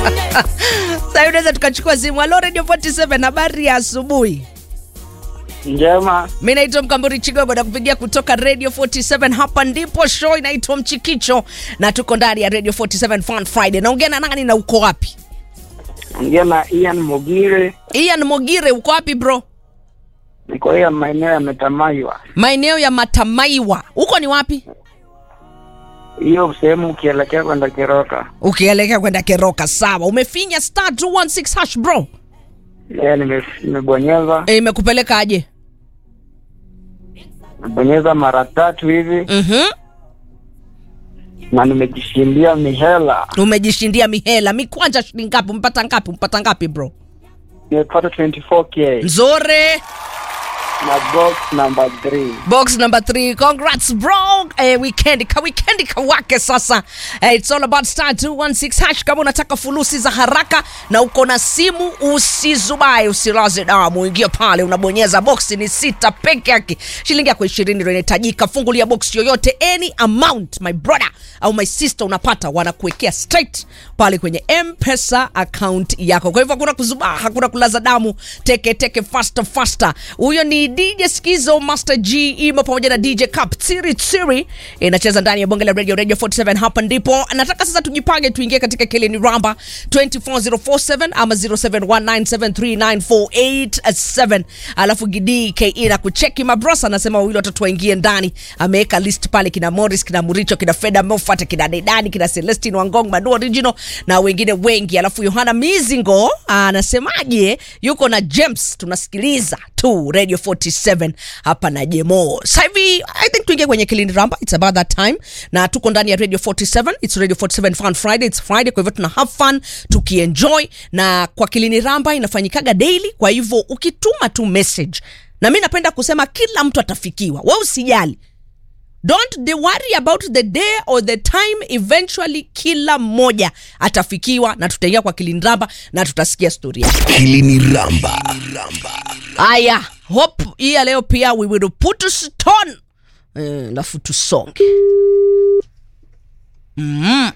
Sasa unaweza tukachukua simu. Halo Radio 47, habari ya asubuhi. Njema, Mi naitwa Mkamburi Chigogo na kupigia kutoka Radio 47. Hapa ndipo show inaitwa Mchikicho na tuko ndani ya Radio 47 Fun Friday. Naongea na nani na uko wapi? ongea na Ian Mogire, Ian Mogire, uko wapi bro? niko ya maeneo ya Metamaiwa, Maeneo ya Matamaiwa. Huko ni wapi? hiyo sehemu ukielekea kwenda Kiroka. Ukielekea kwenda Keroka. Sawa, umefinya star 216 hash bro. Yeah, nime- nimebonyeza E, imekupeleka aje? nimebonyeza mara tatu hivi Mhm. na nimejishindia mihela, Umejishindia mihela. Mikwanja shilingi ngapi? Mpata ngapi? Mpata ngapi bro? nimepata 24k Nzuri. na box number 3. Box number three. Congrats bro. Eh, weekend ka weekend kawake sasa. Eh, it's all about star 216 hash kama unataka fulusi za haraka na uko na simu usizubae usilaze damu. Ingia pale unabonyeza box ni sita peke yake. Shilingi yako 20 ndio inahitajika. Fungulia box yoyote any amount my brother au my sister unapata wanakuwekea straight pale kwenye M-Pesa account yako. Kwa hivyo hakuna kuzubaa, hakuna kulaza damu. Teke teke faster faster. Huyo ni DJ Skizo Master G imo pamoja na DJ Cup Tsiri Tsiri inacheza ndani ya bonge la radio Radio 47 hapa ndipo. Nataka sasa tujipange tuingie katika Keleni Ramba 24047 ama 0719739487 alafu Gidi KE na kucheki mabrosa anasema wawili watatu waingie ndani. Ameweka list pale kina Morris, kina Muricho, kina Feda Moffat, kina Dedani, kina Celestine Wangong, Manu Original na wengine wengi. Alafu Yohana Mizingo anasemaje? Yuko na James, tunasikiliza tu Radio 47 hapa na Jemo. Sasa hivi I think tuingie kwenye Kilindi Ramba, it's about that time, na tuko ndani ya Radio 47, it's Radio 47 Fun Friday, it's Friday, kwa hivyo tuna have fun tukienjoy, na kwa Kilindi Ramba inafanyikaga daily, kwa hivyo ukituma tu message, na mi napenda kusema kila mtu atafikiwa, wewe usijali don't they worry about the day or the time eventually kila mmoja atafikiwa na tutaingia kwa kilindraba na tutasikia stori yake Kilini Ramba. haya hope hii ya leo pia we will put a stone Eh, alafu tusonge mm.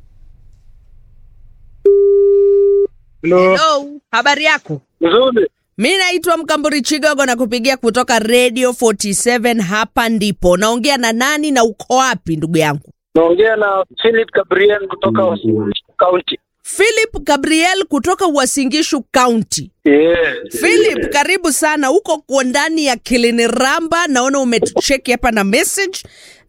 Hello. Hello, habari yako Nzuri. mi naitwa mkamburi chigogo na kupigia kutoka radio 47 hapa ndipo naongea na nani na uko wapi ndugu yangu Naongea na Philip Gabriel kutoka Uasin County. philip gabriel kutoka uasingishu county Yes. philip karibu sana uko kwa ndani ya kiliniramba naona umetucheki hapa na message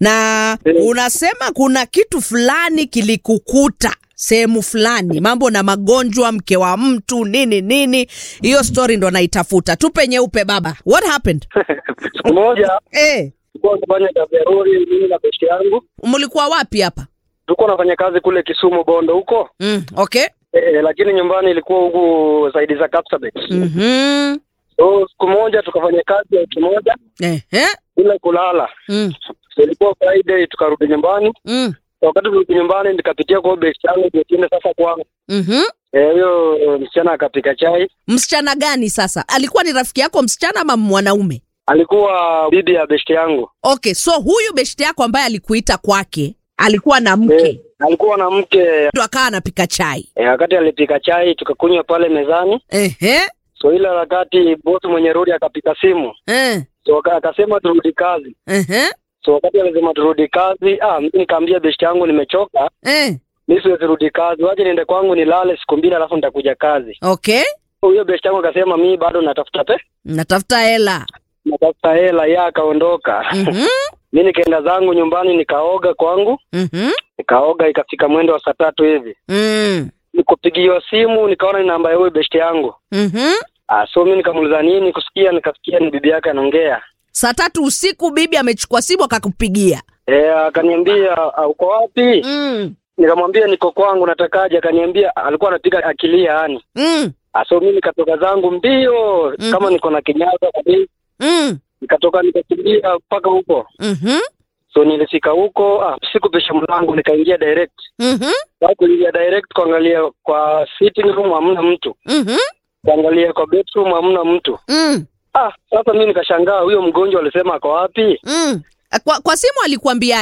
na unasema kuna kitu fulani kilikukuta sehemu fulani mambo na magonjwa mke wa mtu nini nini hiyo story ndo naitafuta tupe nyeupe baba what happened Siku moja eh tulikuwa tunafanya kazi ya lori mimi na besti yangu. mlikuwa wapi hapa Tulikuwa nafanya kazi kule Kisumu Bondo huko. mm, okay Eh, lakini nyumbani ilikuwa huku zaidi za Kapsabet. mm-hmm. So siku moja tukafanya kazi ya wiki moja eh, eh. bila kulala. Mm, So, ilikuwa Friday tukarudi nyumbani. mm, So, wakati tulirudi nyumbani nikapitia kwa besti yangu ndio tuende sasa kwangu. mm-hmm. Eh, huyo msichana akapika chai. msichana gani sasa alikuwa ni rafiki yako msichana ama mwanaume Alikuwa bibi ya besti yangu. okay so huyu beshte yako ambaye alikuita kwake alikuwa na mke Eh, alikuwa na mke. ndo akawa anapika chai Eh, wakati alipika chai tukakunywa pale mezani. Ehe, So ile wakati bosi mwenye rodi akapika simu. eh, So aka- akasema turudi kazi. ehe, So wakati alisema turudi kazi, ah, mimi nikaambia besti yangu nimechoka, eh, mimi siwezi rudi kazi, waje niende kwangu nilale siku mbili alafu nitakuja kazi. okay Huyo besti yangu akasema mimi bado natafuta pe, natafuta hela natafuta hela, yeye akaondoka. Mhm, Mimi nikaenda zangu nyumbani nikaoga kwangu, mhm, nikaoga ikafika mwendo wa saa tatu hivi. mm, Nikupigiwa simu nikaona ni namba ya huyo besti yangu. mhm. Ah, so mimi nikamuuliza nini kusikia, nikasikia ni bibi yake anaongea. saa tatu usiku bibi amechukua simu akakupigia Eh, akaniambia "Ah, uko wapi? mm, Nikamwambia niko kwangu, natakaje? Akaniambia alikuwa anapiga akilia yani. mm, Ah, so mimi nikatoka zangu mbio Mhm. kama niko na kinyaga kabisa, mm, nikatoka nikakimbia mpaka huko. mhm, So nilifika huko, ah, sikupisha mlango, nikaingia direct. mhm, Sasa kuingia direct kuangalia kwa sitting room hamna mtu, mhm, kuangalia kwa bedroom hamna mtu. mm, Ah, sasa mimi nikashangaa huyo mgonjwa alisema ako wapi? mm. kwa, kwa simu alikuambiaje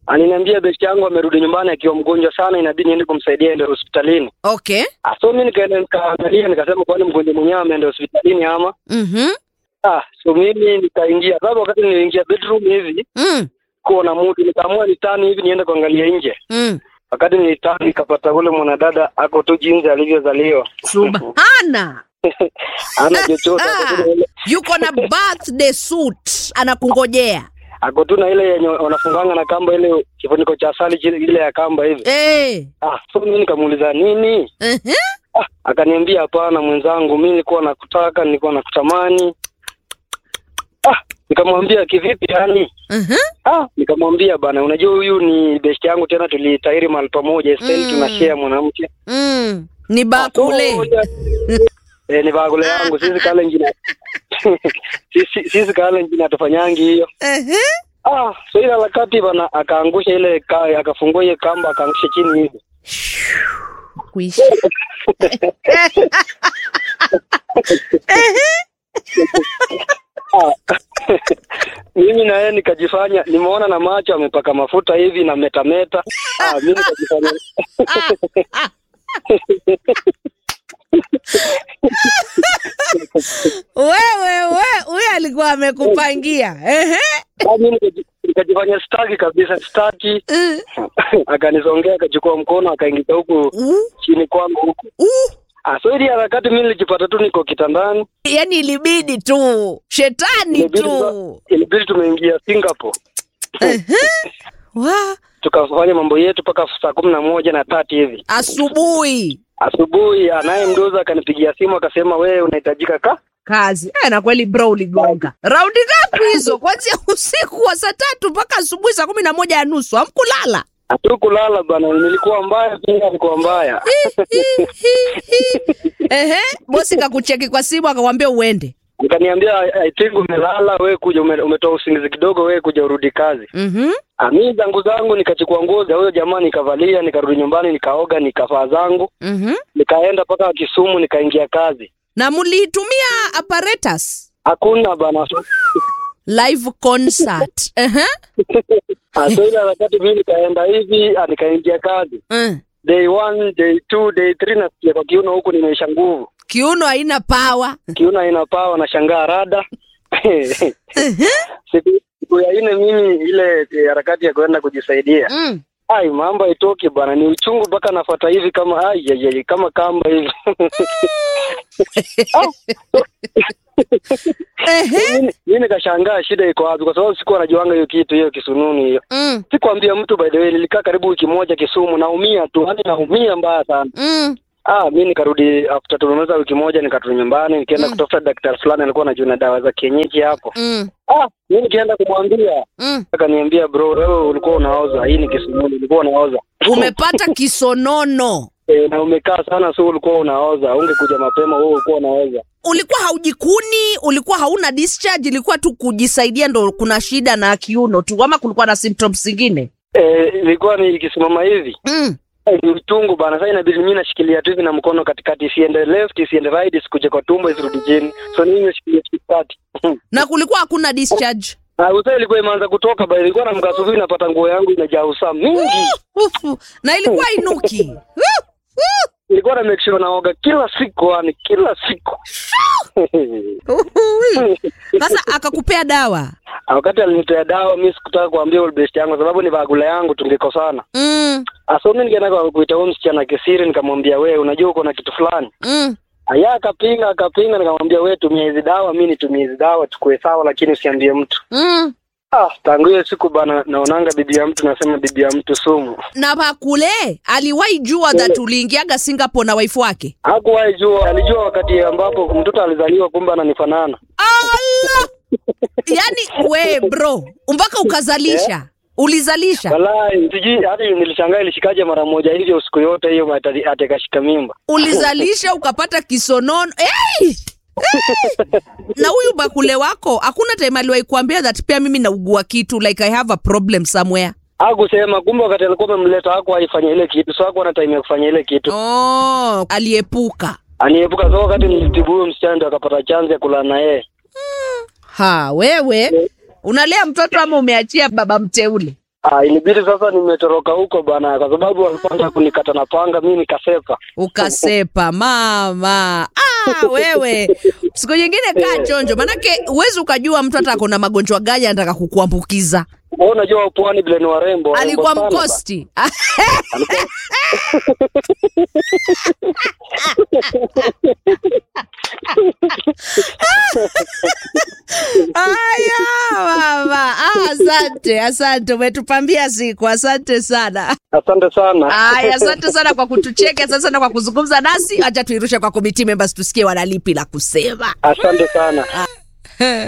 Aliniambia besti yangu amerudi nyumbani akiwa mgonjwa sana, inabidi niende kumsaidia ende hospitalini. okay Ah, so mimi nikaenda nikaangalia, nikasema kwani mgonjwa mwenyewe ameenda hospitalini ama? Mhm. Ah, so mimi nikaingia. Sasa wakati niliingia bedroom hivi Mm. kuona mutu, nikaamua nitani hivi niende kuangalia nje. Mm. Wakati nilitani nikapata ule mwanadada ako tu jinsi alivyozaliwa, subhana ana chochote, ako tu na ile- yuko na birthday suit anakungojea ako tu na ile yenye wanafunganga na kamba, ile kifuniko cha asali chile- ile ya kamba hivi. Eh. Ah, so mimi nikamuuliza nini? Mhm. Ah, akaniambia hapana, mwenzangu, mimi nilikuwa nakutaka, nilikuwa nakutamani. Ah, nikamwambia kivipi yani? Mhm. Ah, nikamwambia bana, unajua huyu ni best yangu tena, tulitahiri mahali pamoja, sasa Mm. tunashare mwanamke. Mm. ni Ah, so, bakule ya- Eh, ni bagule yangu sisi kale njina sisi sisi kale njina tufanyangi hiyo. Mhm. Ah, so ile wakati bana akaangusha ile ka, akafungua ile kamba akaangusha chini hivi. kuishi Ah. mimi na yeye nikajifanya nimeona na macho amepaka mafuta hivi na metameta. Ah, mimi nikajifanya wewe we huyu alikuwa amekupangia Ehe. ah, mimi nikaji- nikajifanya staki kabisa staki. Mm. Akanisongea akachukua mkono akaingiza huku Uh, chini kwangu huku. uh. Ah, so ili harakati mimi nilijipata tu niko kitandani. yaani ilibidi tu shetani Ilibidi tu tuka- ilibidi tumeingia Singapore. Wa, Tukafanya mambo yetu mpaka saa kumi na moja na tatu hivi asubuhi asubuhi. Anaye mdoza akanipigia simu akasema, wewe unahitajika ka kazi Eh, na kweli bro uligonga raundi ngapi hizo kwanzia usiku wa saa tatu mpaka asubuhi saa kumi na moja ya nusu amkulala hatukulala bana, nilikuwa mbaya pia, nilikuwa mbaya. Ehe, bosi kakucheki kwa simu akakwambia uende Nikaniambia I I think umelala wewe, kuja ume, umetoa usingizi kidogo, wewe kuja urudi kazi. Mhm. Ah, mimi zangu zangu nikachukua nguo za huyo jamaa nikavalia, nikarudi nyumbani, nikaoga, nikavaa zangu, Mhm. nikaenda mpaka Kisumu, nikaingia kazi. na mliitumia apparatus Hakuna bana. live concert Ehe. Ah, so ile wakati mimi nikaenda hivi, ah, nikaingia kazi. Mm. Day one, day two, day three nasikia kwa kiuno huku nimeisha nguvu. kiuno haina pawa Kiuno ina pawa na shangaa rada. siku, siku ya nne mimi ile eh, harakati ya kwenda kujisaidia. mm. Ai, mambo haitoki bwana, ni uchungu mpaka nafuata hivi kama ai, ai, ai, kama kamba hivi. Ehe. Mimi- Mimi nikashangaa shida iko wapi, kwa sababu sikuwa najuanga hiyo kitu hiyo kisununi hiyo. Mm. Sikuambia mtu by the way, nilikaa karibu wiki moja Kisumu, naumia tu, yani naumia mbaya sana. Mm. Ah, mi nikarudi after tumemaliza wiki moja, nikarudi nyumbani, nikaenda Mm. kutafuta daktari fulani alikuwa anajua na dawa za kienyeji hapo. Mm. Ah, mi nikienda kumwambia Mm. akaniambia, bro, wewe ulikuwa unaoza, hii ni kisununi, ulikuwa unaoza umepata kisonono e, na umekaa sana, so ulikuwa unaoza, ungekuja mapema, wewe ulikuwa unaoza. ulikuwa haujikuni ulikuwa hauna discharge ilikuwa tu kujisaidia ndo kuna shida na kiuno tu ama kulikuwa na symptoms zingine Eh, ilikuwa ni ikisimama hivi mm. Eh, ni uchungu bana. Sasa inabidi mimi nashikilia tu hivi na mkono katikati, isiende left, isiende right, isikuje kwa tumbo, isirudi chini. So mimi nashikilia katikati. na kulikuwa hakuna discharge Na usaa ilikuwa imeanza kutoka ba, ilikuwa na mkasuvi, napata nguo yangu imejaa usaa mingi. Ufu. na ilikuwa inuki Ilikuwa na make sure naoga kila siku, yani kila siku. Uhui. sasa akakupea dawa Ah, Wakati alinitoa dawa, mimi sikutaka kuambia old best yangu, sababu ni bagula yangu, tungekosana. mm. Asa mimi nikaenda kwa kuita huyo msichana kisiri, nikamwambia wewe, unajua uko na kitu fulani. Mm. Aya, akapinga akapinga, nikamwambia wewe, tumia hizi dawa, mimi nitumie hizi dawa, tukue sawa, lakini usiambie mtu. Mm. Ah, tangu hiyo siku bana, naonanga bibi ya mtu, nasema bibi ya mtu sumu. na pakule aliwahi jua that uliingiaga singapore na waifu wake Hakuwahi jua, alijua wakati ambapo mtoto alizaliwa, kumbe ananifanana. Allah! yaani we bro mpaka ukazalisha ulizalisha Walai, sijui hadi nilishangaa ilishikaje mara moja hivyo siku yote hiyo ati ati akashika mimba. ulizalisha ukapata kisonono hey! Hey! na huyu bakule wako hakuna time aliwahi kuambia that pia mimi naugua kitu like i have a problem somewhere Hakusema, kumbe wakati alikuwa amemleta hako aifanye ile kitu, so hakuwa na time ya kufanya ile kitu. oh, aliepuka Aniepuka, so wakati nilitibu huyo msichana ndo akapata chance ya kulala na yeye. ha wewe unalea mtoto ama umeachia baba mteule Ah, ilibidi sasa nimetoroka huko bana, kwa sababu walipanga kunikata na panga, mi nikasepa. ukasepa mama ah, wewe siku nyingine kaa chonjo manake huwezi ukajua mtu hata akona magonjwa gani anataka kukuambukiza Wewe unajua pwani vile ni warembo, warembo alikuwa sana ba. mkosti Alikuwa- aya mama ah, asante asante umetupambia siku asante sana Asante sana. aya asante sana kwa kutucheka asante sana kwa kuzungumza nasi acha tuirushe kwa committee members tusikie wanalipi la kusema Asante sana.